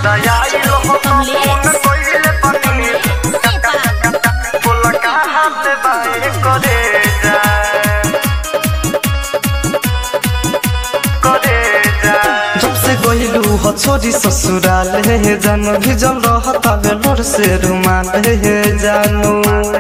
आइल हो तो फोन कइले बानी बोला कहाँ से बाए करे जा करे जा जब से गइलू हो छोरी ससुराल हे जानो भिजल रहता बेलोर से रुमाल हे जानू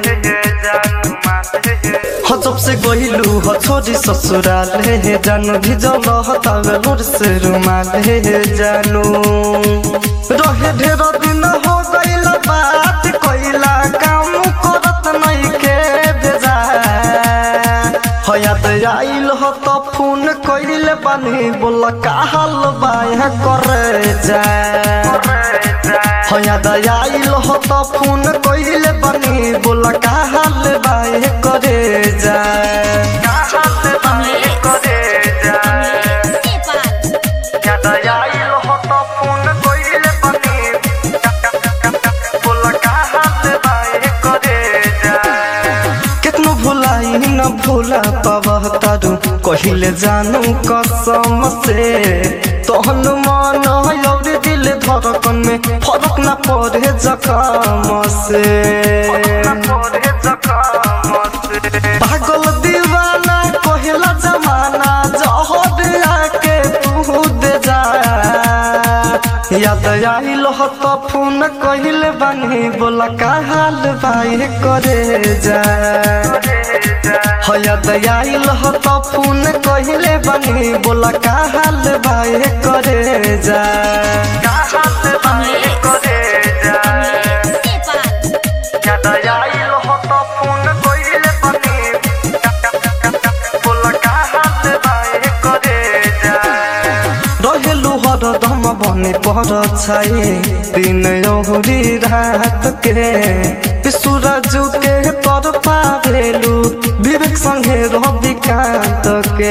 हो जब से गइलू हो छोरी ससुराल हे जानू भिजल रहता बेलोर से रुमाल हे जानू रहे ढेर दिन हो गइल बात कइला काम करत नहीं के बेजा हयात आइल हो तो फोन कइले बानी बोल का हाल बाय करे जा हयात आइल हो तो फोन कइले बानी बोल का हाल बाय करे जा कहाँ से बाए करे जा याद आइल हो तो फोन कइले बानी बोला कहाँ से बाए करे जा कितनो भुलाई न भूला पावह तारू कहिले जानू कसम से तहन मन और दिल धड़कन में फरक न पड़े जखम से पागल दीवाना कहला जमाना जहर आके तू दे जा याद आइल हो तो फोन कहिले बानी बोला का हाल भाई करे जा हो याद आइल हो तो फोन कहिले बानी बोला का हाल भाई करे जा रहेलु हरदम बने पर छाए दिन औरी रात के सूरज के तर पावेलु विवेक संगे रवि कांत के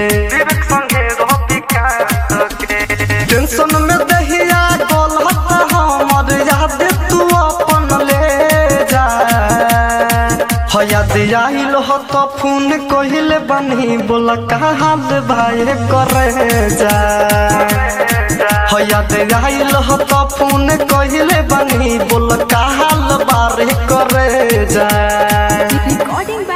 टेंशन में दहिया गलत हमर याद तू अपन ले जा हो याद आइल हो तो फोन कहिले बनी बोला का हाल भाई करे जा हो याद आइल हो तो फोन कहिले बनी बोला का हाल बारे करे जा Recording by